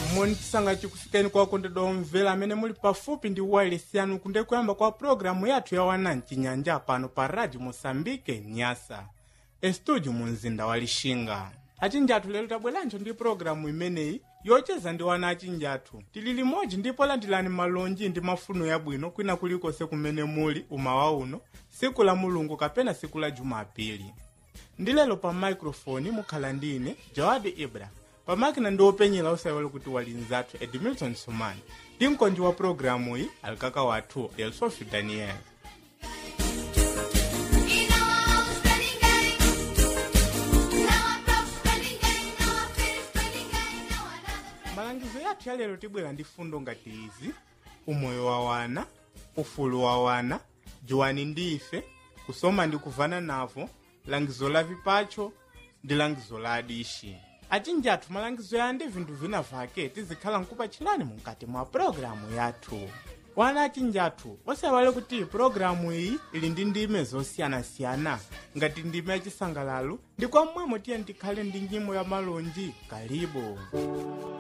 moni tisanga chikufikeni kwa kondedwa omvera amene muli pafupi ndi wireless yanu kunde kuyamba kwa programu yathu ya wana mchinyanja pano pa radio mosambike nyasa estudio mu mzinda wa lixinga achinja athu lero tabweranso ndi programu imeneyi yocheza ndi wana achinja athu tili limodzi ndipo landilani malonji ndi mafuno yabwino kwina kulikonse kumene muli umawa uno siku la mulungu kapena siku la jumapili ndi lero pa microfone mukhala ndine jawadi ibra pamakina ndi openyera osaiwale kuti wali nzathu edmilton sumani ndi mkonji wa programu iyi alikaka wathu elsofi daniel malangizo yathu ya lero tibwera ndi fundo ngati izi umoyo wa wana ufulu wa wana juwani ndi ife kusoma ndi kuvana navo langizo la vipacho ndi langizo la adishi achinja athu malangizo ya ndi vinthu vina vake tizikhala nkupachirani mukati mwa pologalamu yathu wana achinja athu osaiwale kuti pologalamu iyi ili ndi ndime zosiyanasiyana ngati ndime yachisangalalo ndi kwa mmwemo tiye tikhale ndi nyimbo ya malonji kalibu